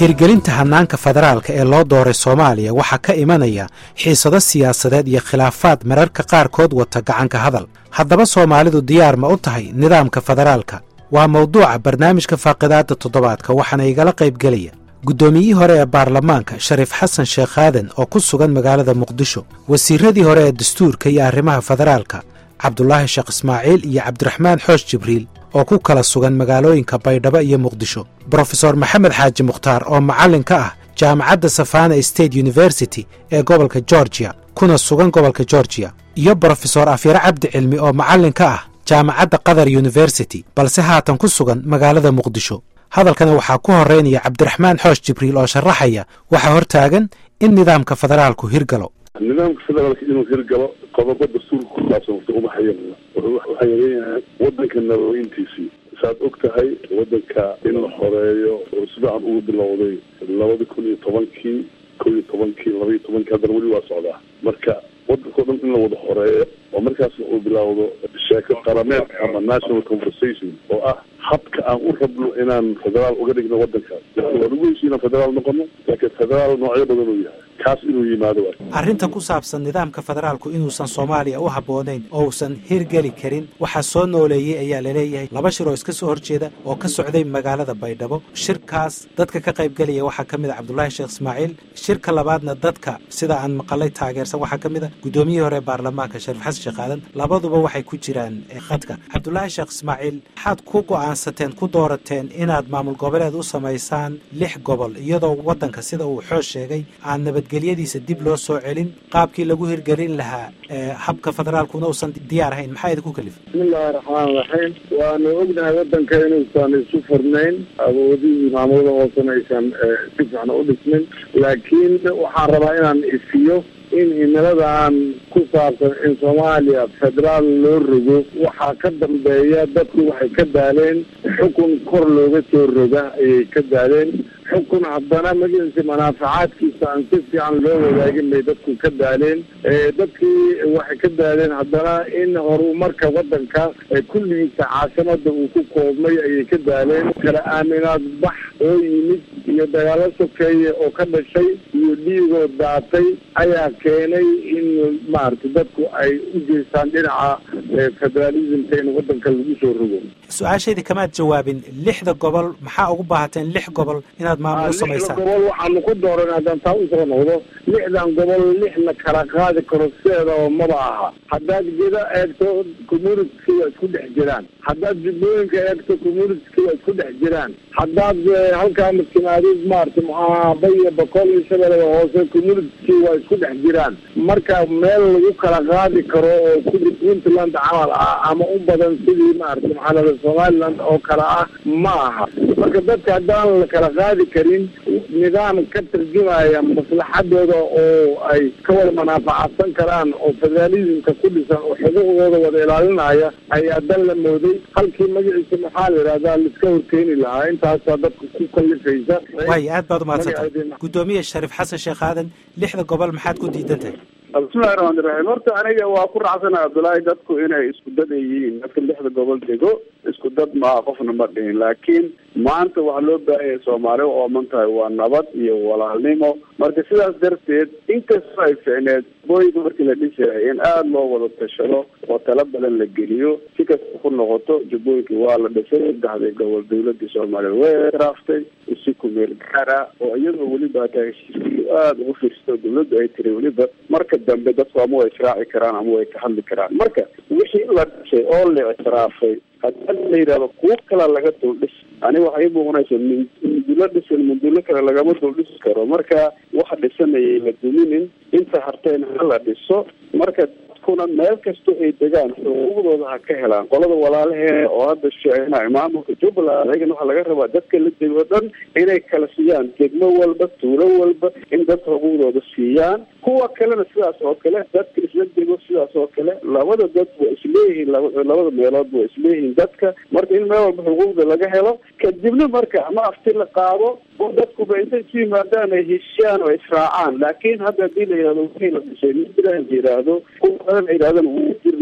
hirgelinta hannaanka federaalka ee loo dooray soomaaliya waxaa ka imanaya xiisado siyaasadeed iyo khilaafaad mararka qaarkood wata gacanka hadal haddaba soomaalidu diyaar ma u tahay nidaamka federaalka waa mawduuca barnaamijka faaqidaadda toddobaadka waxaana igala qaybgelaya guddoomiyihii hore ee baarlamaanka shariif xasan sheekh aadan oo ku sugan magaalada muqdisho wasiiradii hore ee dastuurka iyo arrimaha federaalka cabdulaahi sheekh ismaaciil iyo cabdiraxmaan xoosh jibriil oo ku kala sugan magaalooyinka baydhabo iyo muqdisho brofesor maxamed xaaji mukhtaar oo macallin ka ah jaamacadda safana state university ee gobolka georgiya kuna sugan gobolka georgiya iyo brofesor afyare cabdi cilmi oo macallin ka ah jaamacadda qatar university balse haatan ku sugan magaalada muqdisho hadalkana waxaa ku horeynaya cabdiraxmaan xoosh jibriil oo sharaxaya waxaa hortaagan in nidaamka federaalku hirgalo nidaamka federaalka inuu hirgalo qodobo dastuurka ku saabsan wata uma hayana waxaa yareeyahay wadanka nabadayntiisii saad og tahay wadanka in la xoreeyo oo sifiican ugu bilowday labada kun iyo tobankii ko iyo tobankii laba iyo tobankii haddana weli waa socdaa marka wadankao dhan in la wada xoreeyo oo markaasna uu bilaawdo sheeko qarameed ama national conversation oo ah habka aan u rabno inaan federaal uga dhigno wadankaas waa lagu heshiy inaan federaal noqono laakiin federaal noocyo badan uu yahay kaas inuu yimaado arrinta ku saabsan nidaamka federaalku inuusan soomaaliya u habboonayn oo uusan hirgeli karin waxaa soo nooleeyey ayaa laleeyahay laba shir oo iska soo horjeeda oo ka socday magaalada baydhabo shirkaas dadka ka qaybgelaya waxaa ka mid a cabdulaahi sheekh ismaaciil shirka labaadna dadka sida aan maqalay taageersan waxaa ka mid a guddoomiyihii hore ee baarlamaanka shariif xasan sheekh aadan labaduba waxay ku jiraan khadka cabdulaahi sheekh ismaaciil maxaad ku go'aansateen ku doorateen inaad maamul goboleed u samaysaan lix gobol iyadoo waddanka sida uu xoos sheegay aan nabadgelyadiisa dib loo soo celin qaabkii lagu hirgelin lahaa habka federaalkuna uusan diyaar ahayn maxaa idinku kalifay bismillahi raxmaan raxiim waanu ognahay wadanka inuusan isu furnayn awoodihii maamulada hoosena aysan si fiican u dhismin laakiin waxaan rabaa inaan ifiyo in himiladan ku saabsan in soomaaliya federaal loo rogo waxaa ka dambeeya dadku waxay ka daaleen xukun kor looga soo roga ayay ka daaleen xukun haddana magaciisa manaafacaadkiisa aan si fiican loo wadaagin bay dadku ka daaleen dadkii waxay ka daaleen haddana in horumarka wadanka kulligiisa caasimada uu ku koobmay ayay ka daaleen kala aaminaad bax oo yimid iyo dagaalo sokeeye oo ka dhashay iyo dhiigoo daatay ayaa keenay in maaragtay dadku ay u jeestaan dhinaca federalismka in wadanka lagu soo rogo su-aashaydi kamaad jawaabin lixda gobol maxaa ugu baahateen lix gobol inaad maamul u samaysaan lixda gobol waxaanu ku dooran haddaan taa usoo noqdo lixdan gobol lix la kala qaadi karo sideedaba maba aha haddaad geda eegto communitki waa isku dhex jiraan haddaad jubbooyinka eegto communitki waa isku dhex jiraan haddaad halkaa maskimaadid maarata maxaa baya boqol iyo shabeellada hoose communitki waa isku dhex jiraan marka meel lagu kala qaadi karo oo kudi puntland camal ah ama u badan sidii maarata maxaa lada somaliland oo kale ah ma aha marka dadka haddaan la kala qaadi karin nidaam ka tarjumaya maslaxadooda oo ay ka wada manaafacadsan karaan oo federalismka ku dhisan oo xuquuqdooda wada ilaalinaya ayaa dan la mooday halkii magaciisa maxaa la yidhahdaa laiska horkeeni lahaa intaasaa dadka ku kalifaysa waay aad baad umahadsantay guddoomiye shariif xasan sheekh aadan lixda gobol maxaad ku diidan tahay bismillahi raxmaani raxiim horta aniga waa ku raacsana cabdullaahi dadku inay isku dad ay yihiin dadka lixda gobol dego isku dad maaha qofna ma dhihin laakiin maanta waxaa loo baahanya soomaali u ooman tahay waa nabad iyo walaalnimo marka sidaas darteed inkastoo ay ficneed booyinka markii la dhisayay in aada loo wada tashado oo tala badan la geliyo si kasta ku noqoto jubbooyinkii waa la dhisay saddexdii gobol dawladii soomaaliya way raaftay si kumeel gaara oo iyadoo weliba hataa heshiiskii aada ugu fiirsato dawladdu ay tiri weliba marka dambe dadku ama way israaci karaan ama way ka hadli karaan marka wixii la dhisay oo la ictiraafay haddii la yidhahdo kuwo kala laga dul dhis aniga waxay muuqanaysa mundulo dhisan mundulo kale lagama dul dhisi karo marka waxa dhisanayay la duminin inta harteen hala dhiso marka dadkuna meel kasta ay degaan xuquuqdooda ha ka helaan qolada walaalaheena oo hadda sheegna maamulka jubbaland ayagana waxaa laga rabaa dadka la dego dhan inay kala siiyaan degmo walba tuulo walba in dadka xuquuqdooda siiyaan kuwa kalena sidaas oo kale dadka isla dego sidaas oo kale labada dad waa isleeyihiin labada meelood waa isleeyihiin dadka marka in meel walba xuquuqda laga helo kadibna marka ama afti la qaado oo dadkuba intay isu yimaadaan ay heshiyaan oo israacaan laakiin hadda hadii la yihahdo wixii la dhisay mid ilaah la yidhaahdo kuwa badan ay yidhahdaan wuu jirnaa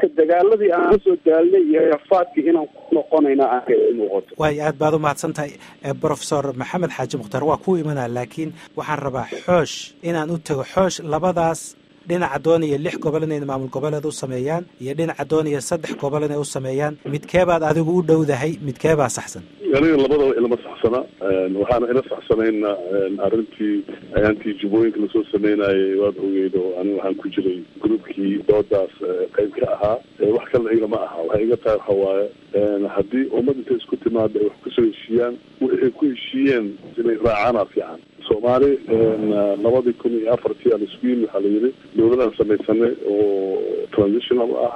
marka dagaaladii aan kasoo daalnay iyo rafaadkii inaan ku noqonayna aanka muuqato waayo aad baad u mahadsan tahay brofesor maxamed xaaji mukhtaar waa ku imanaa laakiin waxaan rabaa xoosh inaan u tago xoosh labadaas dhinaca doonaya lix gobol inay maamul goboleed u sameeyaan iyo dhinaca doonaya saddex gobol inay u sameeyaan midkeebaad adigu u dhowdahay midkeebaa saxsan aniga labadaba ilama saxsana waxaana ila saxsanayna arrintii ayaantii jubooyinka lasoo sameynayay waad ogeyd oo aniga waxaan ku jiray groupkii doodaas qayb ka ahaa wax kalena igama aha waxay iga tahay waxa waaye haddii ummad intay isku timaado ay wax kusoo heshiiyaan wixi ay ku heshiiyeen inay raacaana fiican soomaali labadii kun iyo afartii aan isku yimi waxaa la yidhi dowladaan samaysanay oo transitional ah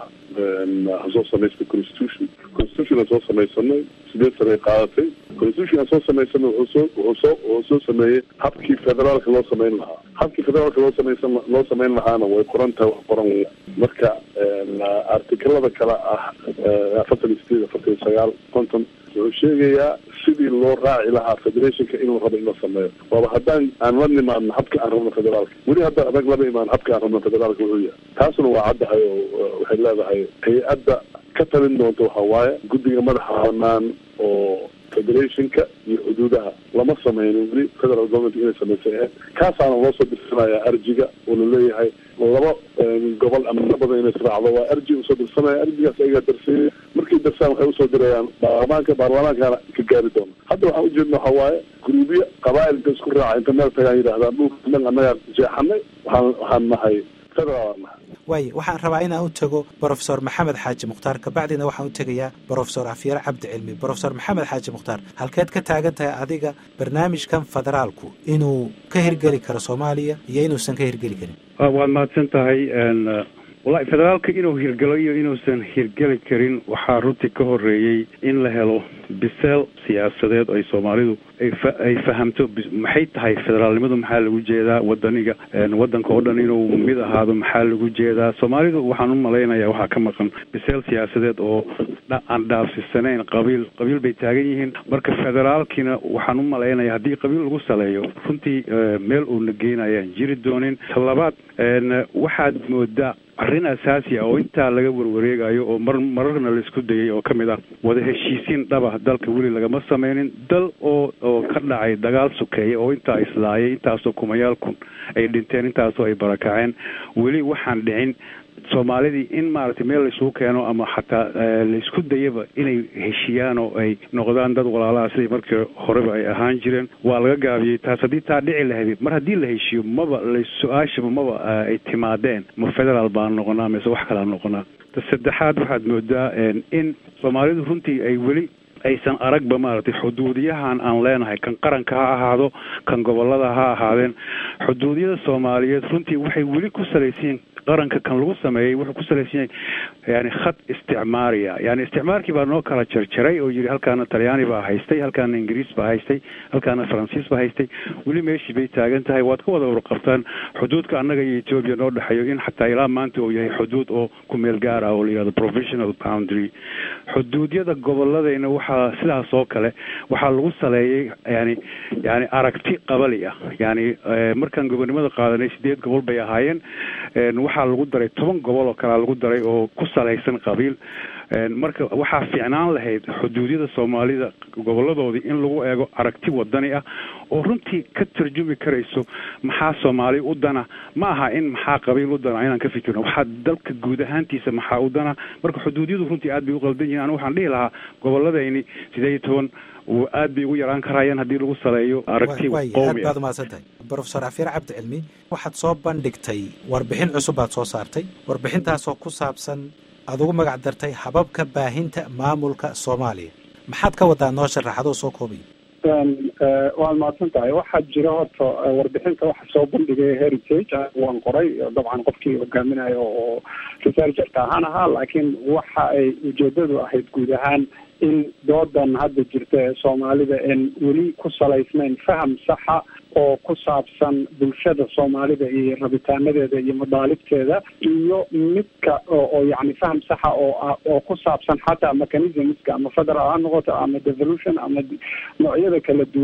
ha soo samaystay constitution constitution aan soo samaysanay sideed sanay qaadatay constitution aan soo samaysanay wuxuu soo wuxuu soo wuxuu soo sameeyey habkii federaalka loo samayn lahaa habkii federaalka loo samaysan loo samayn lahaana way qoran tahay wax qoran marka artikelada kale ah afartan iyo sideed afartan iyo sagaal konton wuxuu sheegayaa sidii loo raaci lahaa federationka inuu rabo in la sameeyo waaba haddaan aan la nimaadno habka aan rabno federaalka weli hadda adag lama imaan habka aan rabno federaalka wuxuu yahay taasuna waa caddahay oo waxay leedahay hay-adda ka talin doonta waxa waaye guddiga madaxa banaan oo federationka iyo xuduudaha lama sameynin weli federal government inay samaysa kaasaana loo soo dirsanaya arjiga oo laleeyahay laba gobol ama na badan inay israacdo waa arji usoo dirsanaya arjigaas ayagaa darsiinaya markay darsaan waxay usoo dirayaan baarlamaanka baarlamaankana ka gaari doona hadda waxaan ujeedna waxa waaye guruubya qabaa'ilka isku raaca inta meel tagaan yidhahdaan dhulka dhan annagaa jeexanay waxaan waxaan nahay federal aan nahay waaye waxaan rabaa inaan u tago brofesor maxamed xaaji mukhtaar kabacdina waxaan u tegayaa brofesor afyare cabdi cilmi brofesor maxamed xaaji mukhtaar halkeed ka taagan tahay adiga barnaamijkan federaalku inuu ka hirgeli karo soomaaliya iyo inuusan ka hirgeli karin waad mahadsan tahay wallahi federaalka inuu hirgelo iyo inuusan hirgeli karin waxaa runtii ka horeeyey in la helo biseel siyaasadeed ay soomaalidu ay fahamto maxay tahay federaalnimadu maxaa lagu jeedaa wadaniga wadanka oo dhan inuu mid ahaado maxaa lagu jeedaa soomaalidu waxaan u malaynayaa waxaa ka maqan biseel siyaasadeed oo aan dhaafsisanayn qabiil qabiil bay taagan yihiin marka federaalkiina waxaan u malaynaya haddii qabiil lagu saleeyo runtii meel uuna geynayaan jiri doonin talabaad waxaad moodaa arrin asaasi ah oo intaa laga warwareegayo oo mar mararna laisku dayay oo kamid ah wada heshiisiin dhaba dalka weli lagama sameynin dal oo oo ka dhacay dagaal sukeeya oo intaa islaayay intaasoo kumayaal kun ay dhinteen intaasoo ay barakaceen weli waxaan dhicin soomaalidii in maaragtay meel laisugu keeno ama xataa laisku dayaba inay heshiiyaan oo ay noqdaan dad walaalaha sidii markii horeba ay ahaan jireen waa laga gaabiyey taas haddii taa dhici lahayd mar haddii la heshiiyo maba la su-aashaba maba ay timaadeen ma federaal baan noqonaa mise wax kalaa noqonaa ta saddexaad waxaad moodaa in soomaalidu runtii ay weli aysan aragba maaragtay xuduudiyahan aan leenahay kan qaranka ha ahaado kan gobolada ha ahaadeen xuduudiyada soomaaliyeed runtii waxay weli ku salaysiin qaranka kan lagu sameeyey wuxuu ku salaysan yahay yani khad isticmaariya yani isticmaarkii baa noo kala jarjaray oo yidhi halkaana talyaani baa haystay halkaana ingiriis baa haystay halkaana faransiis baa haystay weli meeshii bay taagan tahay waad ka wada warqabtaan xuduudka annaga iyo etoobiya noo dhexeeyo in xataa ilaa maanta uu yahay xuduud oo ku meel gaar ah oo la yihahdo provisional boundary xuduudyada goboladayna waxaa sidaas oo kale waxaa lagu saleeyey yani yani aragti qabali ah yani markaan gobonnimada qaadanay sideed gobol bay ahaayeen waxaa lagu daray toban gobol oo kalea lagu daray oo ku salaysan qabiil marka waxaa fiicnaan lahayd xuduudyada soomaalida goboladoodii in lagu eego aragti wadani ah oo runtii ka tarjumi karayso maxaa soomaali u dana ma aha in maxaa qabiil u dana inaan ka fikirno waxaa dalka guud ahaantiisa maxaa u dana marka xuduudyadu runtii aad bay u qaldan yihin anigu waxaan dhihi lahaa goboladayni sideed iyo toban aad bay ugu yaraan karayaan haddii lagu saleeyo aragti aad baad umahadsan tahay brofesor afyar cabdi cilmi waxaad soo bandhigtay warbixin cusub baad soo saartay warbixintaasoo ku saabsan aad ugu magac dartay hababka baahinta maamulka soomaaliya maxaad ka wadaa noo sharaxadoo soo koobaya waad mahadsan tahay waxaa jira horta warbixinta waxa soo bandhigay heritage waan qoray dabcan qofkii hogaaminayo oo researcherka ahaan ahaa laakiin waxa ay ujeedadu ahayd guud ahaan in doodan hadda jirta ee soomaalida en weli ku salaysnayn faham saxa oo ku saabsan bulshada soomaalida iyo rabitaanadeeda iyo madaalibteeda iyo midka oo yani faham saxa oo oo ku saabsan xataa mechanismska ama federal ha noqoto ama devolution ama noocyada kala duwan ah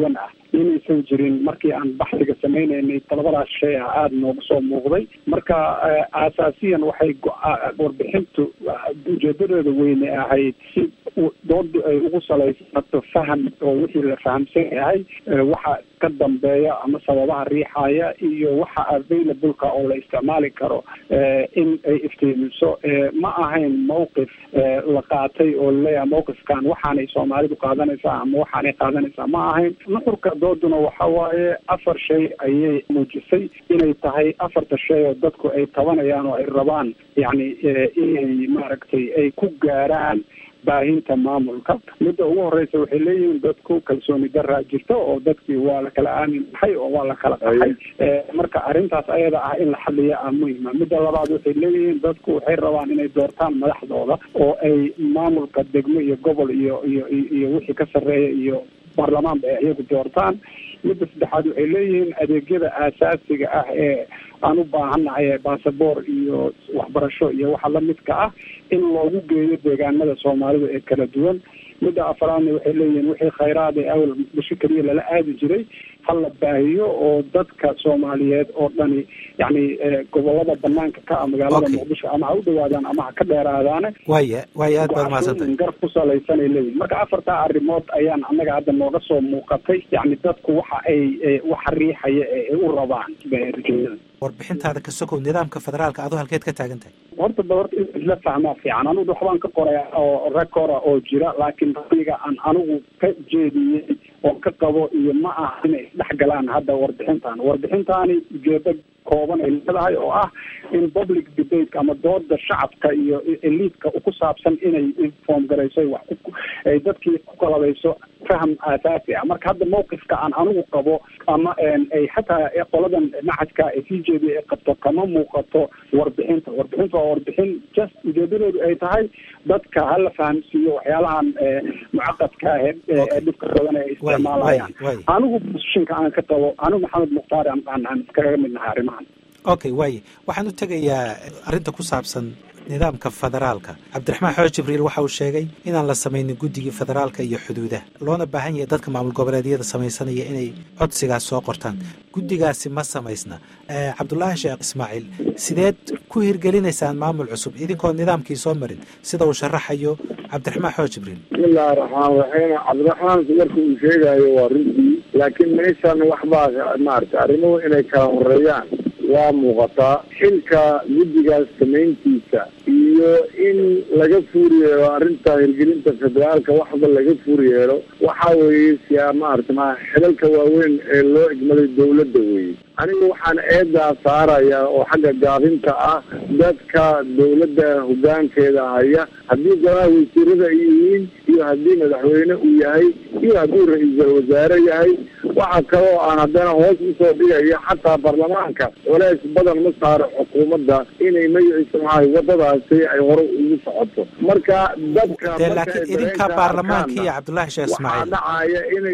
inaysan jirin markii aan baxsiga sameynaynay talabadaas shay ah aada nooga soo muuqday marka aasaasiyan waxay warbixintu ujeedadeeda weyne ahayd si dooda ay ugu salaysato faham oo wixii la fahamsan yahay waxa ka dambeeya ama sababaha riixaya iyo waxa available-ka oo la isticmaali karo in ay iftiimiso ma ahayn mawqif la qaatay oo laleeyahay mawqifkan waxaanay soomaalidu qaadanaysaa ama waxaanay qaadanaysaa ma ahayn nuxurka dooduna waxa waaye afar shay ayay muujisay inay tahay afarta shay oo dadku ay tabanayaan oo ay rabaan yacni inay maaragtay ay ku gaaraan baahinta maamulka midda ugu horeysa waxay leeyihiin dadku kalsooni daraa jirto oo dadkii waa la kala aamin baxay oo waa la kala qaxay marka arrintaas ayada ah in la xaliya ah muhima midda labaad waxay leeyihiin dadku waxay rabaan inay doortaan madaxdooda oo ay maamulka degmo iyo gobol iyo iyo iyo wixii ka sarreeya iyo baarlamaanba ay iyagu doortaan midda saddexaad waxay leeyihiin adeegyada aasaasiga ah ee aan u baahannahay basaboor iyo waxbarasho iyo waxa lamidka ah in loogu geeyo deegaanada soomaalida ee kala duwan midda afaraadna waxay leeyihiin wixii khayraad ee awal muqdisho keliya lala aadi jiray ha la baahiyo oo dadka soomaaliyeed oo dhani yacni gobolada banaanka ka ah magaalada muqdisho ama ha u dhawaadaan ama ha ka dheeraadaane waya waya aad baad mahadsantahay gar ku salaysanay leeyihin marka afartaa arrimood ayaan annaga hadda nooga soo muuqatay yacni dadku waxa ay waxa riixaya ee ay u rabaan rajooyada warbixintaada ka sokow nidaamka federaalka aduu halkeed ka taagan tahay horta ba horta in isla fahmaa fiican anigu waxbaan ka qoraya oo recora oo jira laakiin raiga aan anigu ka jeediyey oo ka qabo iyo ma aha inay isdhex galaan hadda warbixintan warbixintaani ujeedo kooban ay leedahay oo ah in public debate ama dooda shacabka iyo eliidka ku saabsan inay inform garayso wax ay dadkii ku kalabayso faham aasaasi ah marka hadda mawqifka aan anigu qabo ama ay xataa qoladan macadka ee c j d ay qabto kama muuqato warbixinta warbixinta waa warbixin just ujeedadeedu ay tahay dadka hala fahamsiiyo waxyaalahan mucaqadka ah ee dhibka badan ay isticmaalayaan anigu positionka aan ka qabo anigu maxamed mukhtaar aan aan iskaga mid nahay arrimahan okay waaye waxaan u tegayaa arrinta ku saabsan nidaamka federaalka cabdiraxmaan xooj jibriil waxa uu sheegay inaan la samaynin guddigii federaalka iyo xuduudaha loona baahan yahay dadka maamul goboleedyada samaysanaya inay codsigaas soo qortaan guddigaasi ma samaysna cabdulaahi sheekh ismaaciil sideed ku hirgelinaysaan maamul cusub idinkoo nidaamkii soo marin sida uu sharaxayo cabdiraxmaan xooj jibriil bismillahi raxmaan raxiim cabdiraxmaan marka uu sheegayo waa runtii laakiin meeshan waxbaa maarata arrimuhu inay kala horeeyaan waa muuqataa xilka guddigaas samayntiisa iyo in laga fuur yeelo arrinta hirgelinta federaalka waxba laga fuur yeelo waxa weeye siyaa maarata ma xilalka waaweyn ee loo egmaday dawladda weeye aniga waxaan eedaa saaraya oo xagga gaabinta ah dadka dawladda hoggaankeeda haya haddii golaha wasiirada ay yihiin iyo haddii madaxweyne uu yahay iyo hadduu ra-iisul wasaare yahay waxa kaloo aan haddana hoos usoo dhigayo xataa baarlamaanka culays badan ma saaro xukuumadda inay magaciisa maxahay wadadaasi ay hore ugu socoto marka dadka laakiin idinka baarlamaanka iyo cabdullaahi sheekh ismaaciil dhacaya inay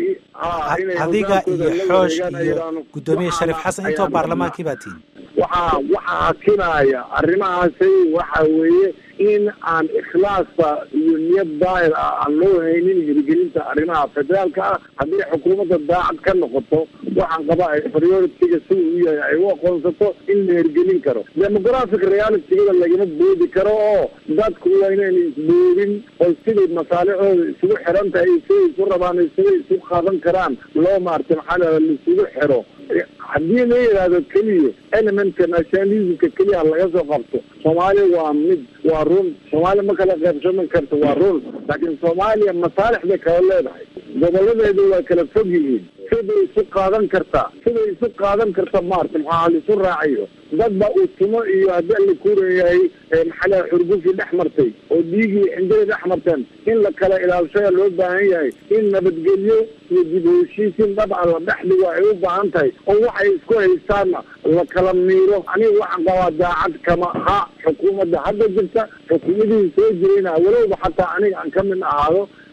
adiga iyo xoosh iyo guddoomiye shariif xasan intoo baarlamaankii baa tihin waxaa waxaa akinaya arrimahaasi waxa weeye in aan ikhlaasa iyo niyad daahir ah aan loo haynin hirgelinta arrimaha federaalka ah haddii xukuumadda daacad ka noqoto waxaan qabaa ay prioritiga sida u yahay ay u aqoonsato in la hirgelin karo demographic realitygada lagama boodi karo oo dadku waa inayna isboodin oo siday masaalixooda isugu xiran tahay siday isu rabaan siday isu qaadan karaan loo maarta maxaa la laisugu xiro haddii la yidhaahdo keliya elementka nationalismka keliya laga soo qabto soomaaliya waa mid waa run soomaaliya ma kala qaybsaman karto waa run laakiin soomaaliya masaalix bay kala leedahay goboladeedu waa kala fog yihiin siday isu qaadan kartaa siday isu qaadan karta maarta maxaa laisu raacayo dad ba uu tumo iyo haddii alla kuuran yahay maxaa xurgufi dhex martay oo dhiigii xinjada dhex marteen in la kala ilaalshaya loo baahan yahay in nabadgelyo iyo dib heshiisiin dabca la dhex dhigo ay u baahan tahay oo waxay isku haystaanna la kala miiro aniga waxaan qabaa daacad kama ha xukuumadda hadda jirta xukuumadihii soo jirayna walowba xataa aniga aan ka mid ahaado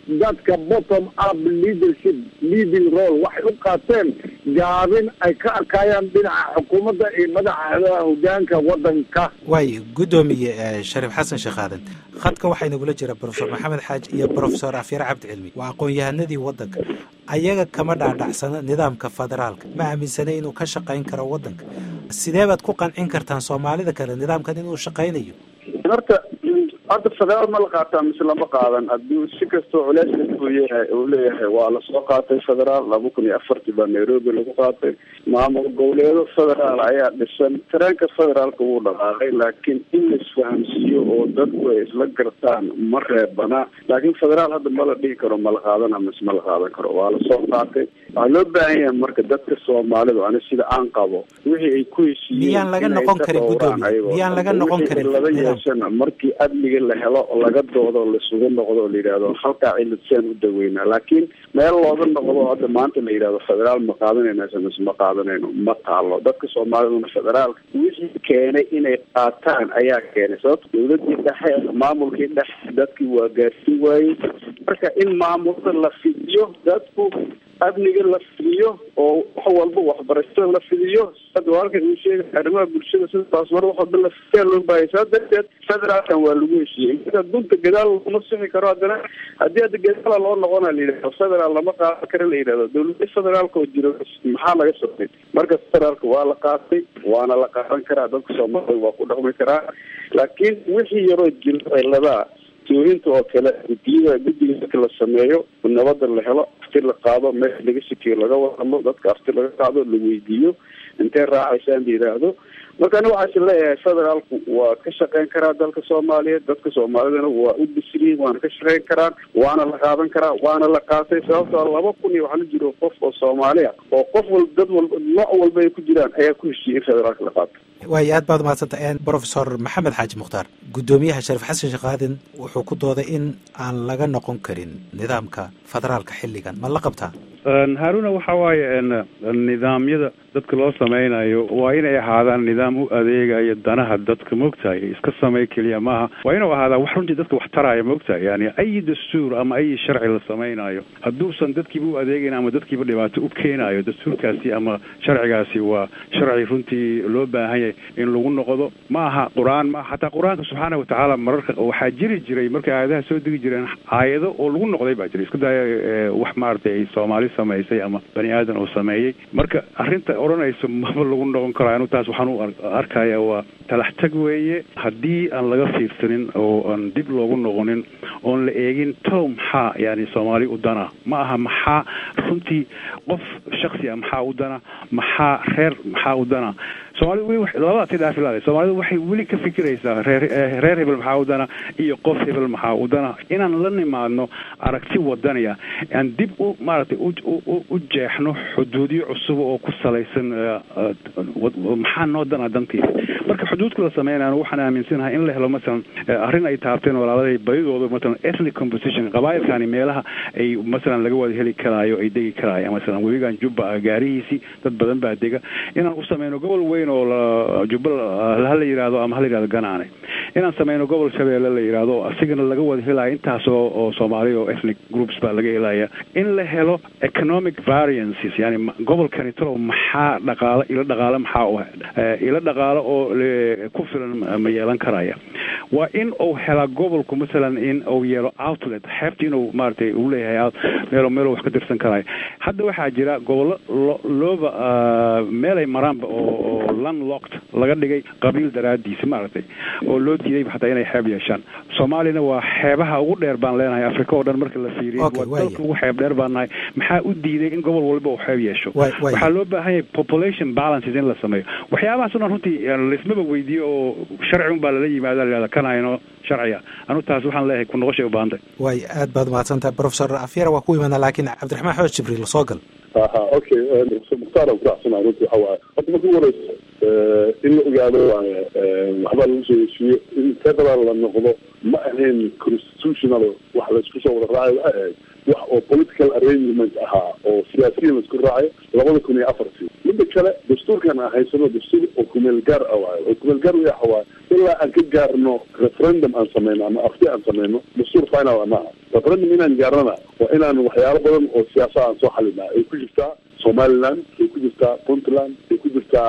dadka bottom up leadership leading role waxay u qaateen gaabin ay ka arkayaan dhinaca xukuumadda iyo madaxda hogaanka waddanka waay guddoomiye shariif xasan sheekh aadan khadka waxaa inagula jira brofesor maxamed xaaji iyo brofesor afyare cabdi cilmi waa aqoon-yahanadii waddanka ayaga kama dhaadhacsana nidaamka federaalka ma aaminsanay inuu ka shaqayn karo waddanka sidee baad ku qancin kartaan soomaalida kale nidaamkan inuu shaqaynayo horta horta federaal ma la qaataa mise lama qaadan hadduu si kastoo culeys kastuu yahay uu leeyahay waa lasoo qaatay federaal laba kun iyo afartii baa nairobi lagu qaatay maamul goboleedo federaal ayaa dhisan tareenka federaalka wuu dhaqaaqay laakiin in la isfahamsiiyo oo dadku ay isla gartaan ma reebana laakiin federaal hadda ma la dhihi karo ma la qaadana mise ma la qaadan karo waa lasoo qaatay waxaa loo baahan yahay marka dadka soomaalidu ani sida aan qabo wixii ay ku heshiiyeen miyaan laga noqon karin guddoomiye miyaan laga noqon karin laba yeeshana markii amniga la helo oo laga doodo lasugu noqdo oo la yidhahdo halkaa ciladsaan u daweynaa laakiin meel looga noqdo hadda maanta la yidhahdo federaal ma qaadanayna mise ma qaadanayno ma taalo dadka soomaaliduna federaalka wixii keenay inay qaataan ayaa keenay sababto dawladii dhexe maamulkii dhexe dadkii waa gaarsiin waayey marka in maamulada la fidiyo dadku amniga la fidiyo oo wax walba waxbarashada la fidiyo hadda halkan uu sheegay arrimaha bulshada sida baasmar wax walba la fidiyaa loo baahaya saa darteed federaalkan waa lagu heshiiyey marka dunta gadaal lama sixi karo haddana haddii hadda gadaala loo noqona la yidhahdo federaal lama qaadan karo la yidhahdo dawlada federaalka oo jiro maxaa laga socday marka federaalka waa la qaatay waana la qaadan karaa dadka soomaalida waa ku dhaqmi karaa laakiin wixii yaroo jiro ciladaa toohinta oo kale gudiyada guddiga marka la sameeyo nabada la helo afti la qaado meel laga sikiyo laga wadalo dadka afti laga qaado la weydiiyo intee raacaysaan la yidhaahdo marka ani waxaasi leeyahay federaalku waa ka shaqeyn karaa dalka soomaaliyeed dadka soomaalidana waa u bisriyin waana ka shaqeyn karaan waana la qaadan karaa waana la qaatay sababtoo laba kun iyo waxaa la jiro qof oo soomaali ah oo qof wal dad walba nooc walba ay ku jiraan ayaa ku heshiiyey in federaalka la qaato waay aad baad umahadsanta brofesor maxamed xaaji mukhtaar guddoomiyaha shariif xasan sheekh aadan wuxuu ku dooday in aan laga noqon karin nidaamka federaalka xilligan ma la qabtaa haaruna waxa waaye nidaamyada dadka loo sameynayo waa inay ahaadaan nidaam u adeegayo danaha dadka maogtahay iska samey keliya maaha waa inuu ahaadaa wax runtii dadka wax taraya maogtahay yani ay dastuur ama ay sharci la sameynayo hadduusan dadkiiba u adeegayn ama dadkiiba dhibaato u keenayo dastuurkaasi ama sharcigaasi waa sharci runtii loo baahan yahay in lagu noqdo ma aha qur-aan maaha xataa qur-aanka subxaana watacaala mararka waxaa jiri jiray markay aayadaha soo degi jireen aayado oo lagu noqday baa jiray iska daya wax maaragtay ay soomaali samaysay ama bani aadan uu sameeyey marka arrinta odhanayso maba lagu noqon karo anu taas waxaan u arkaya waa talax tag weeye haddii aan laga fiirsanin oo aan dib loogu noqonin oon la eegin tow maxaa yani soomaali u dana ma aha maxaa runtii qof shaksi a maxaa u dana maxaa reer maxaa u dana soomaalida weli labadaas i dhaafilaada soomaalidu waxay weli ka fikiraysaa reer reer hebel maxaa u dana iyo qof hebel maxaa u dana inaan la nimaadno aragti wadaniya aan dib u maaragtay u jeexno xuduudyo cusub oo ku salaysan maxaa noo dana dantiisa marka xuduudka la sameynayana waxaan aaminsanahay in la helo masalan arrin ay taabteen walaaladay badidooda masalan ethnic composition qabaayilkani meelaha ay masalan laga wada heli karaayo ay degi karaayo masalan webigan jubba gaarihiisii dad badan baa dega inaan u sameyno gobol weyn oo jubbal hala yidhahdo ama hala yidhahdo ganaane inaan sameyno gobol shabeelle la yidhahdo asigana laga wada helaya intaas oo oo soomaali oo ethnic groups baa laga helaya in la helo economic variances yani gobolkani talow maxaa dhaqaalo ilo dhaqaalo maxaa u ilo dhaqaalo oo ku filan ma yeelan karaya waa in uu helaa gobolku masalan in uu yeelo outlet xeebta inuu maaragtay uu leeyahay meel meel wax ka dirsan karayo hadda waxaa jira gobollo looba meelay maraanba oo landlocked laga dhigay qabiil daraadiisa maaragtay oo loo diiday xataa inay xeeb yeeshaan soomaaliyana waa xeebaha ugu dheer baan leenahay africa oo dhan marka la fiiriyo waa dalka ugu xeeb dheer baan nahay maxaa u diiday in gobol walba uu xeeb yeesho waxaa loo baahan yahay population balances in la sameeyo waxyaabahaas o dhan runtii laismaba weydiiyo oo sharci un baa lala yimaada layihahda kanayno sharciga anu taas waxaan leeyahay ku noqoshay u baahantay way aad baad umahadsantahay professor afyara waa ku imaanaa laakiin cabdiraxmaan xooj jibriil soo gal aha okay mukhtaar aan kuracsana runtii waxa waaye horta marka ugu horeysa in la ogaado waaye waxbaa lagu soo heshiiye in federal la noqdo ma ahayn constitutional wax laisku soo wada raacayo waxay ahayd wax oo political arrangement ahaa oo siyaasiyiin laisku raacayo labada kun iyo afartii midda kale dastuurkan aan haysano dastuur oo kumeel gaar ah waayo oo kumeel gaar waxa waaye ilaa aan ka gaarno referendum aan sameyno ama afti aan sameyno dastuur final maaha referendum inaan gaarnana waa inaan waxyaalo badan oo siyaasa aan soo xalinaa ay ku jirtaa somaliland ay ku jirtaa puntland ay ku jirtaa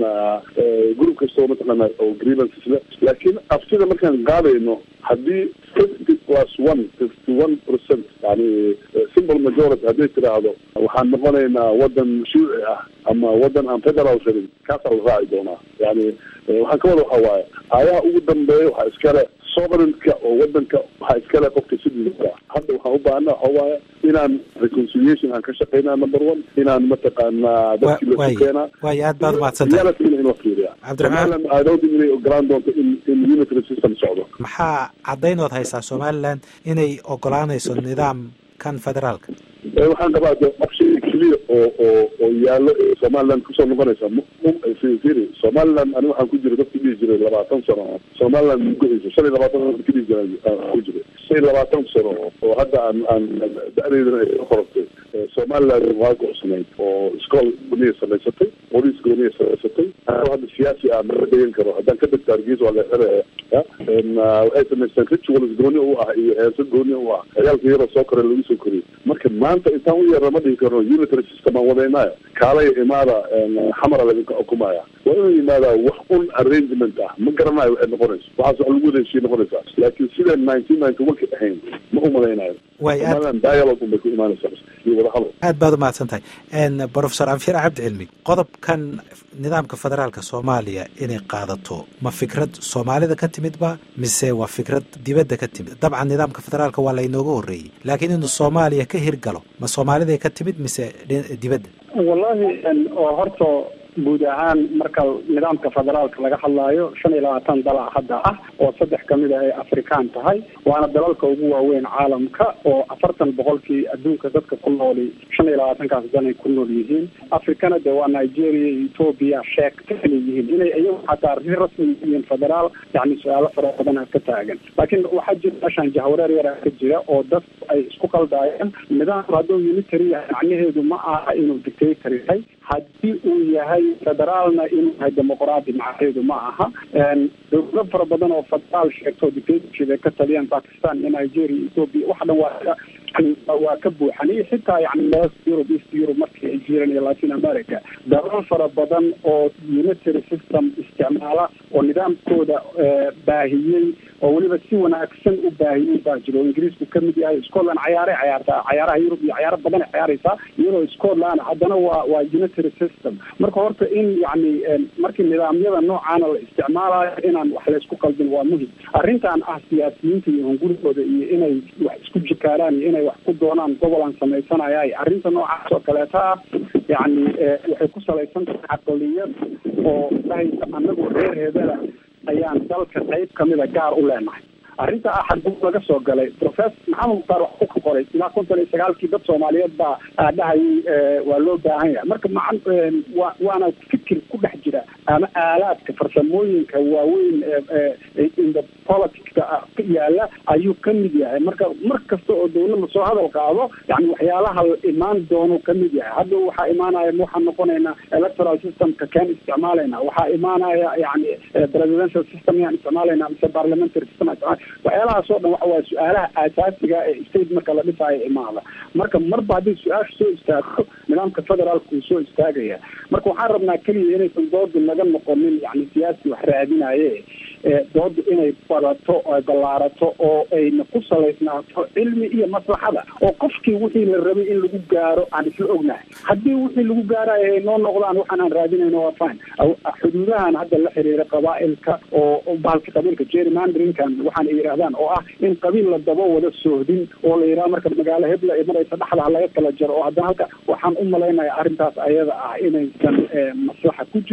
group kastoo mataqaana oo grievances le laakiin aftida markaan qaadayno haddii fifty plus one fifty one percent yani simple majority hadday tiraahdo waxaan noqonaynaa wadan shuuci ah ama wadan aan federal rabin kaasaa la raaci doonaa yani waxaan ka wada waxa waaye aayaha ugu dambeeya waxaa iskale sovereignka oo wadanka waxaa iskale qofka sidiisa hadda waxaan u baahana waxa waaye inaan reconciliation aan ka shaqeynaa number one inaan mataqaanaa dadkii lasu keenaa waayo aad baad umahadsantahay realityna in la fiiriya cabdiraxmaan somaliland i don't think inay ogolaan doonto in in unitary system socdo maxaa caddaynood haysaa somaliland inay ogolaanayso nidaamkan federaalka waxaan qabaa de option clear oo oo oo yaallo somaliland kusoo noqonaysa mfiri somaliland ani waxaan ku jira dadki dhihi jiray labaatan sano somaliland mugohaysa shan iyo labaatan sano dadki dhihi jira ku jiray shan iyo labaatan sano oo hadda aan aan da-deydana ay soo qorantay somaliland waa go'sanayd oo iskool gooniya samaysatay booliis gooniya samaysatay anoo hadda siyaasi ah mala degan karo haddaan ka degto hargeysa waa la xiraya waxay samaysteen rituals gooni u ah iyo heeso gooni u ah ciyaalka yaroo soo koray lagu soo koriyay marka maanta intaan u yeerna ma dhihi karno unitary system aan wadaynaayo kaalaya imaada xamara laga xukumaya waa inuu yimaadaa wax un arrangement ah ma garanayo waxay noqonayso waxaas wax lagu wada heshiye noqonaysaa laakiin sida nineteen ninety one ka ahayn ma umalaynayo way aad somaliland dialogue un bay ku imaanaysaa iyo wadahadal aad baad umahadsan tahay professor anfir cabdi cilmi qodobkan nidaamka federaalka soomaaliya inay qaadato ma fikrad soomaalida ka timid ba mise waa fikrad dibadda ka timid dabcan nidaamka federaalka waa laynooga horreeyey laakiin inuu soomaaliya ka hirgalo ma soomaaliday ka timid mise dibadda wallahi oo horta guud ahaan marka nidaamka federaalka laga hadlaayo shan iyo labaatan dala hadda ah oo saddex kamid a ay afrikaan tahay waana dalalka ugu waaweyn caalamka oo afartan boqolkii adduunka dadka ku nooli shan iyo labaatankaas dan ay ku nool yihiin afrikana de waa nigeria iyo ethoobia sheegta inay yihiin inay iyagu xataa si rasmi yihiin federaal yani su-aalo fara badan a ka taagan laakiin waxaa jira meeshaan jahwareer yara ka jira oo dadku ay isku qaldaayeen nidaamku hadduu unitary yahay macnaheedu ma aha inuu dictator yahay haddii uu yahay federaalna inuu yahay dimuqraadi macnaheedu ma aha dowlado fara badan oo federaal sheegto dictatorship ay ka taliyaan pakistan iyo nigeria ethoopia wax dhan waa yani waa ka buuxan iyo xitaa yani west europe east europe markii ay jireen iyo latin america dalal fara badan oo unitary system isticmaala oo nidaamkooda baahiyey oo weliba si wanaagsan u baahiyey baa jiro oo ingiriisku kamid yahay scotland cayaaray cayaartaa cayaaraha yurub iyo cayaaro badan ay cayaaraysaa iyadoo scotland haddana waa waa unitary system marka horta in yani markii nidaamyada noocaana la isticmaalayo inaan wax laysku qaldin waa muhim arrintan ah siyaasiyiinta iyo hungurigooda iyo inay wax isku jikaaraan iyo inay wax ku doonaan gobolaan samaysanayay arrinta noocaas oo kaleeta ah yani waxay ku salaysan tahay caqliyad oo dhahaysa anagu reer hebela ayaan dalka qayb kamida gaar u leenahay arrinta ah xaguu laga soo galay professor maxamed mukhtaar wax ku qoray ilaa konton iyo sagaalkii dad soomaaliyeed baa dhahayay waa loo baahan yahay marka maa wa waana fikir ku dhex jira ama aalaadka farsamooyinka waaweyn in the politicska ka yaala ayuu ka mid yahay marka mar kasta oo dawladda soo hadal qaado yani waxyaalaha imaan doono ka mid yahay hadda waxaa imaanaya waxaan noqonaynaa electoral systemka keen isticmaalayna waxaa imaanaya yani presidential system yaan isticmaalayna mise parliamentary system waxyaalahaas oo dhan waxa waa su-aalaha aasaasiga ee state marka la dhisaayo imaada marka marba haddii su-aasha soo istaagto nidaamka federaalka uu soo istaagaya marka waxaan rabnaa keliya inaysan doodu naga noqonin yani siyaasi wax raadinaye doodu inay badato o ballaarato oo ayna ku salaysnaato cilmi iyo maslaxada oo qofkii wixii la rabay in lagu gaaro aan isla ognahay haddii wixii lagu gaarayo ay noo noqdaan waxaan aan raadinayno waa fine xuduudahan hadda la xiriira qabaailka oo bahalka qabiilka gerrymanderinkan waxaan ay yidhahdaan oo ah in qabiil la daba wada soohdin oo la yidhaha marka magaalo hebla ay maraysa dhexda ha laga kala jaro oo haddana halka waxaan u malaynaya arrintaas ayada ah inaysan maslaxa ku jirin oo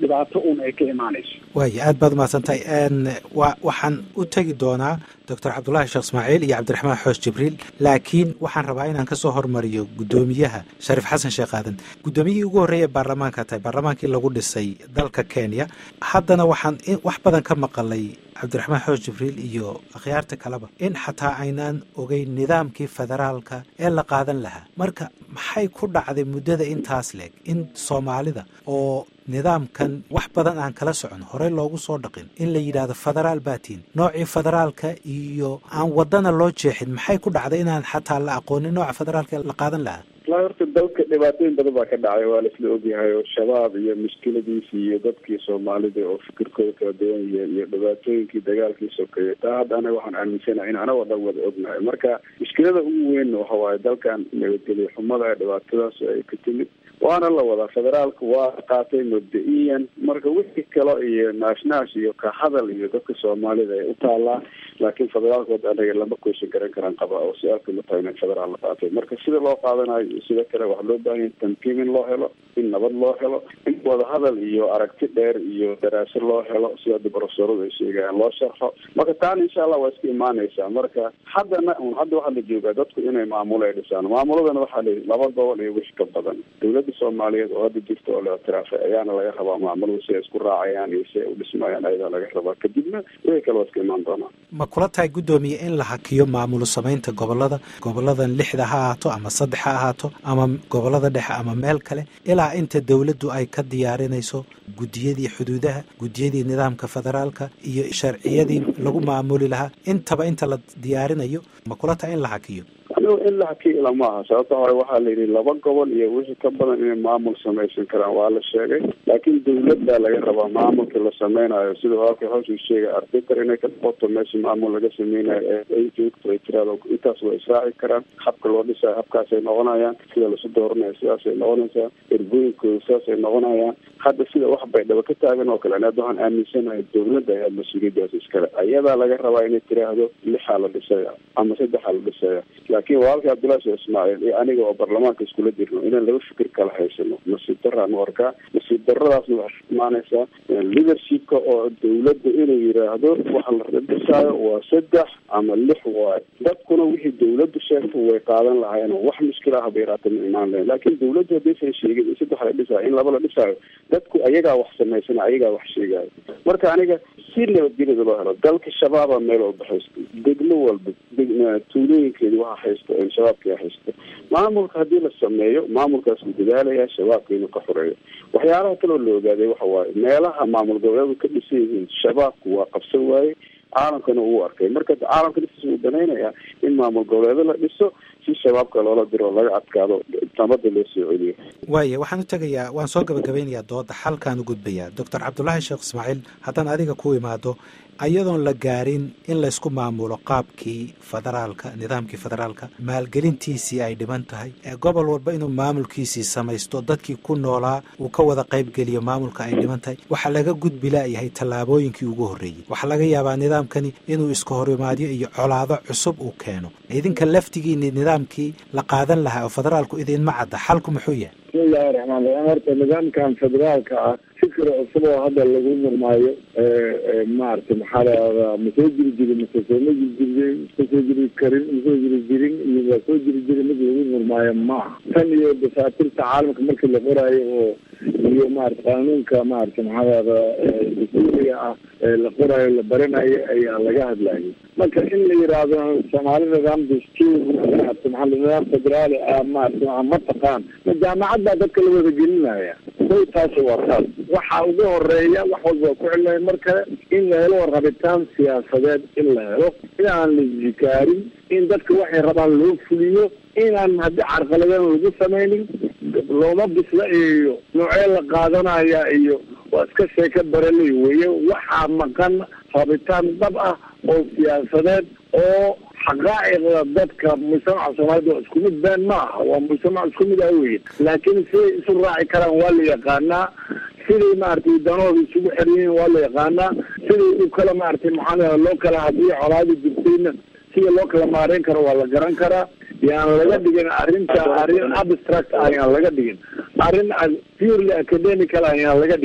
dhibaato un ay ka imaanayso waaya aad baad umahadsantahay wa waxaan u tegi doonaa doctor cabdullaahi sheekh ismaaciil iyo cabdiraxmaan xoosh jibriil laakiin waxaan rabaa inaan kasoo hormariyo guddoomiyaha shariif xasan sheekh aadan guddoomiyihii ugu horreeyay baarlamaanka tahay baarlamaankii lagu dhisay dalka kenya haddana waxaan wax badan ka maqalay cabdiraxmaan xoosh jibriil iyo akhyaarta kaleba in xataa aynaan ogeyn nidaamkii federaalka ee la qaadan lahaa marka maxay ku dhacday muddada intaas leeg in soomaalida oo nidaamkan wax badan aan kala socon horey loogu soo dhaqin in la yidhaahdo federaal baatiin noocii federaalka iyo aan wadana loo jeexin maxay ku dhacday inaan xataa la aqoonin nooca federaalka la qaadan lahaa wallahi horta dalka dhibaatooyin badan baa ka dhacay waa laisla ogyahay oo shabaab iyo mushkiladiisi iyo dadkii soomaalida oo fikirkooda kala duwan yihiin iyo dhibaatooyinkii dagaalkii sokeeyey taa hadda anaga waxaan aaminsanahay in anagoo dhan wada ognahay marka mushkilada ugu weyn waxa waaye dalkan nabadgelyo xumada ee dhibaatadaas ay ka timid waana la wadaa federaalka waa qaatay mabda-iyan marka wixii kale iyo naashnash iyo ka hadal iyo dadka soomaalida ay u taalaa laakiin federaalkood anaga lama koyshan garan karaan qaba oo su-aalka ma tahay in federaal la qaatay marka sida loo qaadanayo iyo sida kale waxaa loo baahan yahay tankiim in loo helo in nabad loo helo in wadahadal iyo aragti dheer iyo daraase loo helo sida hadda barofesoradu ay sheegayaan loo sharxo marka taana insha allah waa iska imaanaysaa marka haddana un hadda waxaa la joogaa dadku inay maamulo ay dhisaan maamuladana waxaa layihi laba gobol iyo wix ka badan dowladda soomaaliyeed oo hadda jirta oo la ictiraafay ayaana laga rabaa maamulada si ay isku raacayaan iyo si ay u dhismayaan ayadaa laga rabaa kadibna wixii kale waa iska imaan doonaa ma kula tahay guddoomiye in la hakiyo maamulo samaynta gobolada goboladan lixda ha ahaato ama saddex ha ahaato ama gobolada dhexe ama meel kale ilaa inta dowladdu ay ka diyaarinayso guddiyadii xuduudaha guddiyadii nidaamka federaalka iyo sharciyadii lagu maamuli lahaa intaba inta la diyaarinayo ma kula tahay in la hakiyo anigu in la hakiyo ila ma aha sababta hore waxaa la yidhi laba gobol iyo wixii ka badan inay maamul samaysan karaan waa la sheegay laakiin dawladdaa laga rabaa maamulka la sameynayo sida halka hawshu sheegay arbiter inay ka noqoto meesha maamul laga sameynayo ee ay joogto ay tiraado intaas way israaci karaan habka loo dhisayo habkaasay noqonayaan sida lasu dooranayo sidaasay noqonaysaa erbooyinkooda sidaasay noqonayaan hadda sida wax baydhabo ka taagan oo kale anaad waxaan aaminsanahay dawladda ayaa mas-uuliyadaas iskale ayadaa laga rabaa inay tiraahdo lixaa la dhisaya ama saddexaa la dhisaya laakiin walaalkii cabdullahi sheekh ismaaciil iyo aniga oo baarlamaanka iskula jirno inaan laba fikir kala haysano nasiib daraan u arkaa nasiib daradaasna waxay imaanaysaa leadershipka oo dawladda inuu yidhaahdo waxa la dhisaayo waa saddex ama lix waayo dadkuna wixii dawladdu sheegto way qaadan lahaayeen wax mushkil ah bay yaraata ma imaan lahayn laakiin dawladdu haddaysan sheegin in saddex la dhisaayo in laba la dhisaayo dadku ayagaa wax samaysana ayagaa wax sheegaayo marka aniga si nabadgelyada loo helo dalka shabaaba meel walba haysto degmo walba tuulooyinkeedi waxa haysto shabaabkia haysto maamulka haddii la sameeyo maamulkaas uu dadaalaya shabaabka inuu ka xoreeyo waxyaalaha kaloo la ogaaday waxa waaye meelaha maamul goboleedu ka dhisan yihiin shabaabku waa qabsan waaye caalamkana uu arkay marka caalamka dhisiis uu danaynayaa in maamul goboleedo la dhiso si shabaabka loola diro oo laga adkaado nabada loo soo celiyo waaya waxaan u tegayaa waan soo gabagabeynayaa dooda xalkaan u gudbayaa doctor cabdulaahi sheekh ismaaciil haddaan adiga ku imaado ayadoon la gaarin in laysku maamulo qaabkii federaalka nidaamkii federaalka maalgelintiisii ay dhiban tahay gobol walba inuu maamulkiisii samaysto dadkii ku noolaa uu ka wada qaybgeliyo maamulka ay dhiban tahay waxaa laga gudbi laayahay tallaabooyinkii ugu horreeyey waxaa laga yaabaa nidaamkani inuu iska horimaadyo iyo colaado cusub uu keeno idinka laftigiini nidaamkii la qaadan lahaa oo federaalku idinma cadda xalku muxuu yahay bismillahi raxmaan raxiim horta nidaamkan federaalka ah fikir cusub oo hadda lagu murmaayo maaragtay maxaa lahahdaa ma soo jiri jirin mase sooma jiri jirin ma soo jiri karin ma soo jiri jirin iyo waa soo jiri jirin mid lagu murmaayo maaha tan iyo dasaatirta caalamka markii la qoraayo oo iyo maarata qaanuunka maarata maxaa lahahdaa dastuuriga ah la qoraayo la baranayo ayaa laga hadlayay marka in la yidhaahdo soomaali nidaam dastuur maarata maxaa nidaam federaali ah maarata ma taqaan ma jaamacad baa dadka la wada gelinaya kow taasi waa taas waxa ugu horeeya wax walba waa ku celinaya mar kale in la helo rabitaan siyaasadeed in la helo inaan la jikaarin in dadka waxay rabaan loo fuliyo inaan haddii carqaladan lagu samaynin looma bisla iyo noocee la qaadanaya iyo waa iska sheeka baraley weye waxaa maqan rabitaan dhab ah oo siyaasadeed oo xaqaa'iqda dadka mujtamaca soomaalida isku mid been ma aha waa mujtamac isku mid ah weye laakiin siday isu raaci karaan waa la yaqaanaa siday maaragtay danooda isugu xeryihiin waa la yaqaanaa siday u kala maaragtay maxaa loo kala haddii colaadi jirtayna sida loo kala maareyn karo waa la garan karaa yaan laga dhigin arrinta arrin abstract ah yaan laga dhigin arrin purely academical ah yaan laga dhigin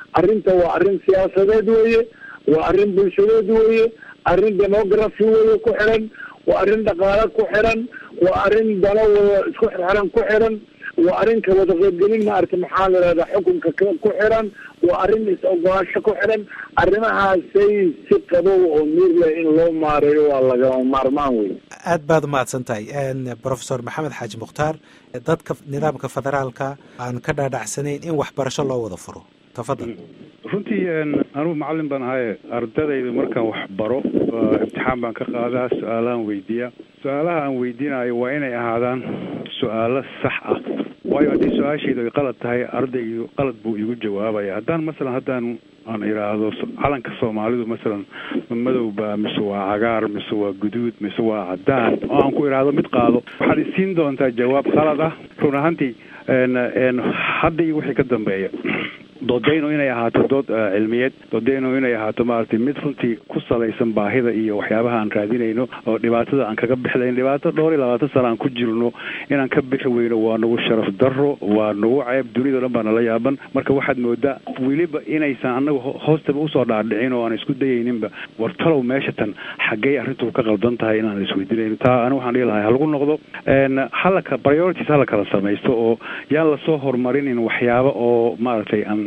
arrinta waa arrin siyaasadeed weeye waa arrin bulshadeed weeye arrin demography weeye ku xiran waa arrin dhaqaale ku xiran waa arrin dano wada isku xirxiran ku xiran waa arrin ka wada qaybgelin maaragtay maxaa la ihahdaa xukunka ku xiran waa arrin is-ogolaasho ku xiran arrimahaasay si qabow oo miir leh in loo maareeyo waa lagama maarmaan wey aad baad umahadsan tahay professor maxamed xaaji mukhtaar dadka nidaamka federaalka aan ka dhaadhacsanayn in waxbarasho loo wada furo tafadal runtii anugu macallin baan ahaye ardadayda markaan wax baro imtixaan baan ka qaadaa su-aalahan weydiiya su-aalaha aan weydiinayo waa inay ahaadaan su-aalo sax ah waayo haddii su-aashaydu ay qalad tahay ardaygu qalad buu igu jawaabaya haddaan masalan haddaan aan idhaahdo calanka soomaalidu masalan ma madowba mise waa cagaar mise waa guduud mise waa cadaan oo aan ku idhaahdo mid qaado waxaad isiin doontaa jawaab qalad ah run ahaantii hadda iyo wixii ka dambeeya doodaynu inay ahaato dood cilmiyeed doodaynu inay ahaato maaragtay mid runtii ku salaysan baahida iyo waxyaabaha aan raadinayno oo dhibaatada aan kaga bixlayn dhibaato dhowr iyo labaatan sana aan ku jirno inaan ka bixi weyno waa nagu sharaf darro waa nagu ceeb duniyado dhan baa nala yaaban marka waxaad moodaa weliba inaysan annaga hoostaba usoo dhaadhicin oo aan isku dayayninba war talow meesha tan xaggey arrintu ka qaldan tahay inaan isweydiinayno taa anigu waxaan dhihi lahay halagu noqdo halaka priorities hala kala samaysto oo yaan lasoo horumarinin waxyaaba oo maaragtay aan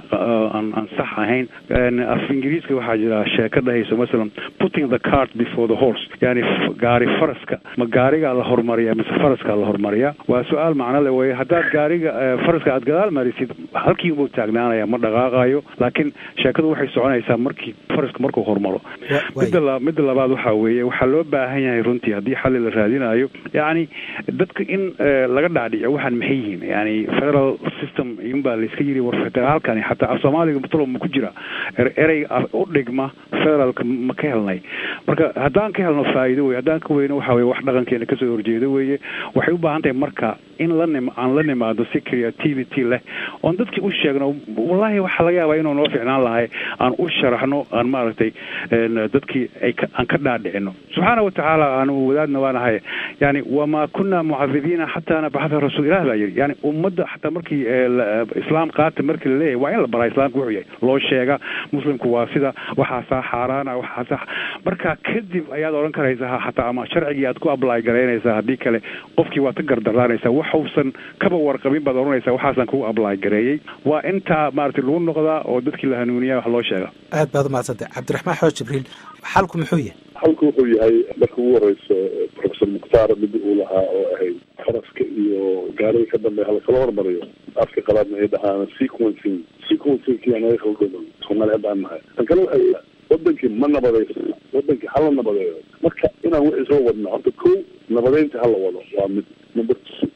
aan sax ahayn af ingiriiska waxaa jira sheeko dhahayso masalan putting the cart before the horse yani gaari faraska ma gaarigaa la horumariyaa mise faraskaa la horumariyaa waa su-aal macno le weye haddaad gaariga faraska aad gadaal marisid halkii unbuu taagnaanaya ma dhaqaaqayo laakiin sheekadu waxay soconaysaa markii faraska markuu horumaro midda midda labaad waxaa weeye waxaa loo baahan yahay runtii haddii xalli la raadinayo yacni dadka in laga dhaadhico waxaan maxay yihiin yani federal system iyunbaa layska yiri war federaalkani xataa af soomaaliga matalo ma ku jira erey u dhigma federaalka ma ka helnay marka haddaan ka helno faa'iido wey haddaan ka weyno waxa weye wax dhaqankeena kasoo horjeedo weeye waxay u baahan tahay marka in la nim aan la nimaado si creativity leh oon dadkii u sheegno wallahi waxaa laga yaabaa inuu noo ficnaan lahay aan u sharaxno aan maaragtay dadkii ay aan ka dhaadhicino subxaana watacaala aanu wadaadna waanahay yani wamaa kunaa mucadibiina xataa nabaxatha rasuul ilah baa yidhi yani ummadda xataa markii islaam qaata markii laleeyahay waa in la baraa islaamka wuxuu yahay loo sheega muslimku waa sida waxaasaa xaaraana waxaasaa marka kadib ayaad odhan karaysaa xataa ama sharcigii aad ku ably garaynaysaa haddii kale qofkii waad ka gardaraanaysaa waxuusan kaba warqabin baad odhanaysaa waxaasaan kugu ably gareeyey waa intaa maaragtay lagu noqdaa oo dadkii la hanuuniya wax loo sheega aad baad umahadsantay cabdiraxmaan xooj jibriil xalku muxuu yahay xalku wuxuu yahay marka ugu horeyso professor mukhtaar mid uu lahaa oo ahayd faraska iyo gaariga ka dambeeya halakala hormariyo afka qalaadna ay dhahaan sequencing sequencingkii anaga khaldoono soomaali hadda aan nahay tan kale waxay wadankii ma nabadayso wadankii hala nabadeeyo marka inaan wixii soo wadna horta ko nabadeynta hala wado waa mid number two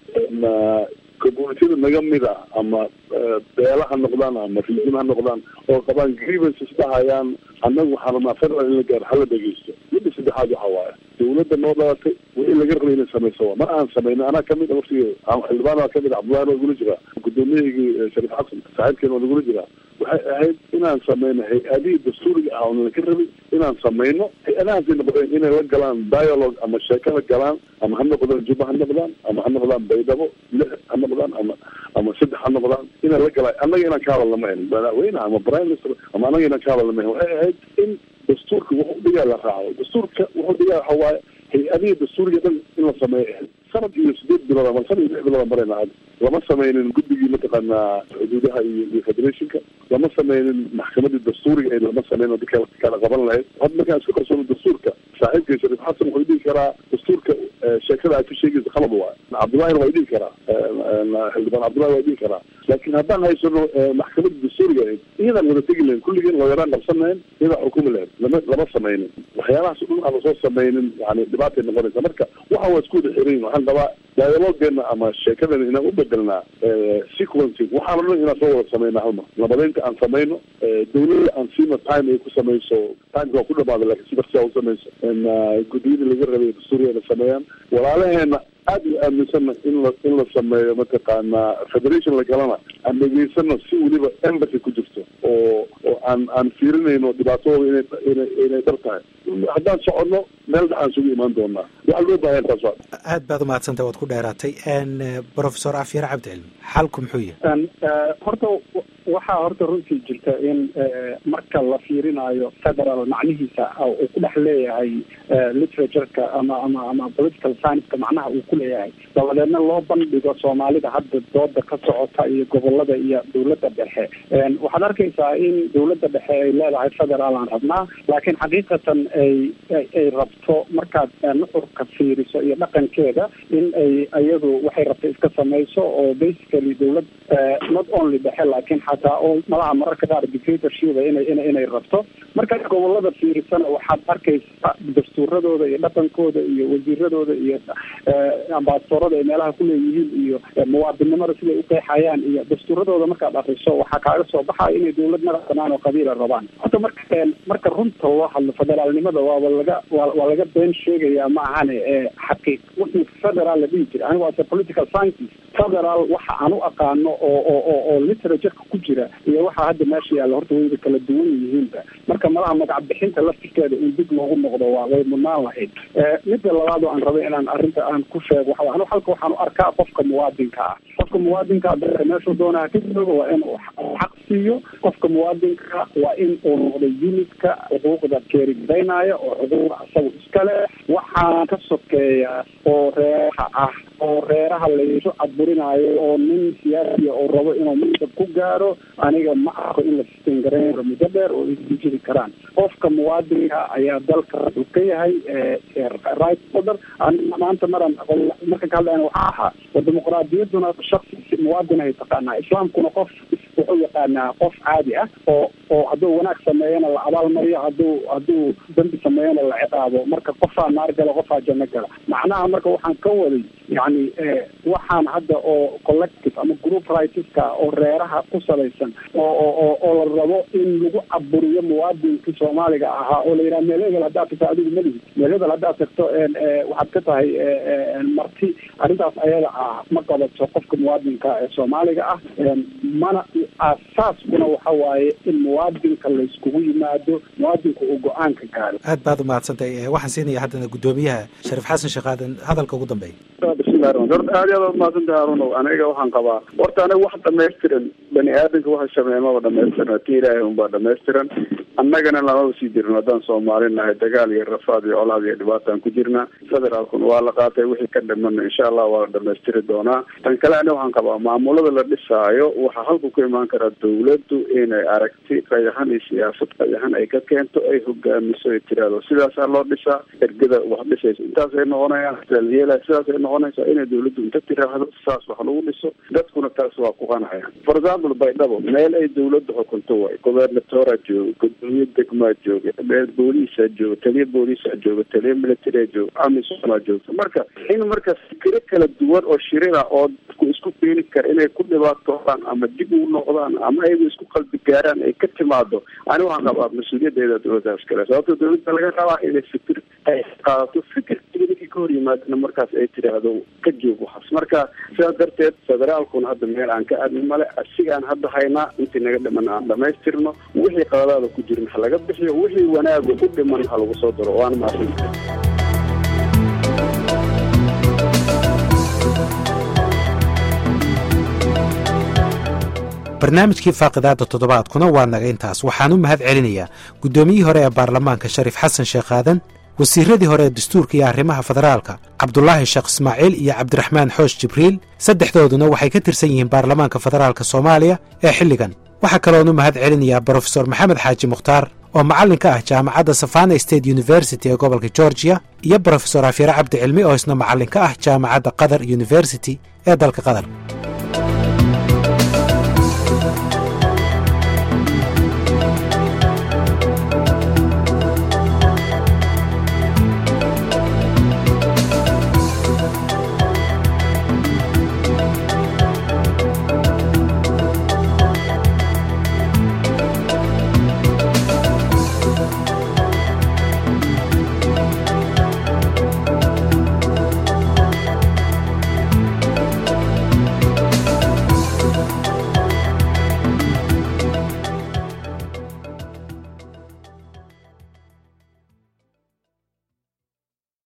communitida naga mid a ama beela ha noqdaan ama region ha noqdaan oo qabaan grievances dhahayaan annagu waxaan rabnaa federal in la gaaro hala dhegeysto midda saddexaad waxa waaye dawladda noo dhalatay waa in laga rabay inay samayso mar aan samayno anaa kamid a waftiga xildhibaan waa kamid a cabdullahi waa igula jiraa gudoomiyahaygi shariif xasan saaxiibkeena waa igula jiraa waxay ahayd inaan samayno hay-adihii dastuuriga ah oo nalaka rabay inaan samayno hay-adahaasay noqdeen inay la galaan dialogue ama sheeko la galaan ama ha noqdaan juba ha noqdaan ama ha noqdaan baydhabo lix ha noqdaan ama ama saddex ha noqdaan inay la galaan annaga inaan ka hadalna ma ahin madaxweyne ama prime minister ama annaga inaan ka hadalna ma ahin waxay ahayd in dastuurka wuxuu dhigaa la raaco dastuurka wuxuu dhigaa waxa waaye hay-adihii dastuuriga dhan in la sameeyo ahayd sanad iyo sideed bilood ama sanad iyo lix bilood aan marayna hadda lama sameynin guddigii mataqaanaa xuduudaha iyo iyo federationka lama sameynin maxkamadii dastuuriga ee lama sameynin dadka kala qaban lahayd hadda markaan isku qarsoono dastuurka saaxiibkay shariif xasan wuxuu dhihi karaa dastuurka sheekada aad ku sheegaysa qalab waay cabdullahina waa dhihi karaa xildhibaan cabdullahi waa dhihi karaa laakiin haddaan haysano maxkamadii dastuuriga ahayd iyadaan wada tegi lahayn kulligeen looyaraan qabsan lahayn iyadaa xukumi lahayd lama lama sameynin waxyaalahaas o dhan aan lasoo sameynin yani dhibaatay noqonaysa marka waxa waa isku wada xiran waxaan qabaa dialogeena ama sheekadana inaan u bedelnaa sequencing waxaan o dhan inaan soo wada sameyna halmar nabadeynta aan sameyno dawladda aan siino time ay ku samayso timeka waa ku dhamaada lakin si baksia usamayso guddiyadii laga rabay dastuuriga na sameeyaan walaalaheena aada u aaminsana in la in la sameeyo mataqaanaa federation la galana aan dhegeysano si weliba embassy ku jirto oo oo aan aan fiirinayno dhibaatadooda inay inay inay dhar tahay haddaan soconno meelna aan sugu imaan doonaa waxaa loo baahan taas waa aad baad umahadsantay waad ku dheeraatay professor afyar cabdicilmi xalku muxuu yahay horta waxaa horta runtii jirta in marka la fiirinayo federal macnihiisa uu ku dhex leeyahay literatureka ama ama ama political science-ka macnaha uu ku leeyahay dabadeedna loo bandhigo soomaalida hadda dooda ka socota iyo gobolada iyo dawladda dhexe waxaad arkaysaa in dawladda dhexe ay leedahay federaal aan rabnaa laakiin xaqiiqatan ay ay rabto markaad nuxurka fiiriso iyo dhaqankeeda in ay iyadu waxay rabto iska samayso oo basically dawlad not only dhexe laakiin xataa oo malaha mararka qaar dictatorship inay ina inay rabto markaad gobolada fiirisana waxaad arkaysaa dastuuradooda iyo dhaqankooda iyo wasiiradooda iyo ambasadorada ay meelaha kuleeyihiin iyo muwaadinnimada siday uqeexayaan iyo dastuuradooda markaad akriso waxaa kaaga soo baxaya inay dawlad madax banaan oo qabiila rabaan horta marka marka runta loo hadlo federaalnimada waaba laga waa laga been sheegaya ma ahane xaqiiq wixii federaal la dhihi jira anigu ase political sciences federal waxa aan u aqaano oo oo oo literatureka ku jira iyo waxa hadda meesha yaalla horta wayba kala duwan yihiinba marka malaha magac bixinta laftirkeeda in dib loogu noqdo waa way mudnaan lahayd midda labaad oo aan rabay inaan arrinta aan ku sheego waxa anu halka waxaan u arkaa qofka muwaadinka ah qofka muwaadinka dalka meeshuu doonaha ka jooga waa inuu xaq siiyo qofka muwaadinka waa in uu noqdo unidka xuquuqda keerigareynaya oo xuquuqda asaga iskale waxaan ka sokeeya oo reeraha ah oo reeraha laysu cadburinaayo oo nin siyaasiya oo rabo inuu mansab ku gaaro aniga ma arko in la sisteen garayn karo muddo dheer oo ay jiri karaan qofka muwaadinka ayaa dalka wuxuu ka yahay right order maanta maran marka ka hadlayna waxaa ahaa oo dimuqraadiyaduna shaksi muwaadinahay taqaanaa islaamkuna qof wuxuu yaqaanaa qof caadi ah oo oo hadduu wanaag sameeyana la abaalmariyo hadduu hadduu dambi sameeyana la ciqaabo marka qofaa naar gala qofaa janno gala macnaha marka waxaan ka waday yani waxaan hadda oo collective ama group rightska oo reeraha ku salaysan oo oo oo la rabo in lagu caburiyo muwaadinkii soomaaliga ahaa oo la yidhaha meel hebel haddaad tagto adigu malihid meel hebel haddaad tagto waxaad ka tahay marti arrintaas ayada ah ma qabato qofka muwaadinka ee soomaaliga ah mana aasaaskuna waxa waaye in muwaadinka layskugu yimaado muwaadinku uu go-aanka gaaro aad baad umahadsantay waxaan siinaya haddana guddoomiyaha shariif xasan sheekh aadan hadalka ugu dambeeya bismillahi raman horta aad iyo aad umahadsantahay harunow aniga waxaan qabaa horta aniga wax dhamaystiran bani aadamka waxa sameeya maba dhamaystiran ti ilaahay unbaa dhamaystiran annagana lamaba sii jirin haddaan soomaali nahay dagaal iyo rafaad iyo colaad iyo dhibaataan ku jirna federaalkuna waa la qaatay wixii ka dhimana insha allah waa la dhamaystiri doonaa tan kale aniga waxaan qabaa maamulada la dhisaayo waxaa halku ku imaan karaa dawladdu inay aragti qayahan iyo siyaasad qayahan ay ka keento ay hogaamiso ay tiraahdo sidaasaa loo dhisaa ergada wax dhisaysa intaasay noqonayaan yeela sidaasay noqonaysaa inay dawladdu inta tiraahdo saas wax lagu dhiso dadkuna taas waa ku qanacayaan for example baydhabo meel ay dawladdu xukunto waay gobernatoraa jooga gudoomiye degmaa jooga meel booliisaa jooga taliya booliisaa jooga taliya militaria jooga amisomaa joogta marka in marka fikiro kala duwan oo shirina oo dadku isku keeni kara inay ku dhibaatoodaan ama dib ugu noqdaan ama ayagu isku qalbi gaaraan ay ka timaado ani waxaan qabaa mas-uuliyaddeeda dawladdaas kale sababto dawladda laga rabaa inay fikir ay qaadato fikirkiga ninkii ka hor yimaadana markaas ay tiraahdo ka joog waxaas marka sidaas darteed federaalkuna hadda meel aan ka aadni male asigaan hadda haynaa intii naga dhiman aan dhamaystirno wixii qaladaada ku jirin ha laga bixiyo wixii wanaagu ku dhiman ha lagu soo daro waana mahadsantahay barnaamijkii faaqidaada toddobaadkuna waa naga intaas waxaan u mahad celinayaa guddoomiyihii hore ee baarlamaanka shariif xasan sheekh aadan wasiiradii hore ee dastuurka iyo arrimaha federaalka cabdulaahi sheekh ismaaciil iyo cabdiraxmaan xoosh jibriil saddexdooduna waxay ka tirsan yihiin baarlamaanka federaalka soomaaliya ee xilligan waxaa kaloon u mahad celinayaa brofesor maxamed xaaji mukhtaar oo macallin ka ah jaamacadda savana state university ee gobolka georgiya iyo brofesor afyare cabdi cilmi oo isna macallin ka ah jaamacadda qatar university ee dalka qatar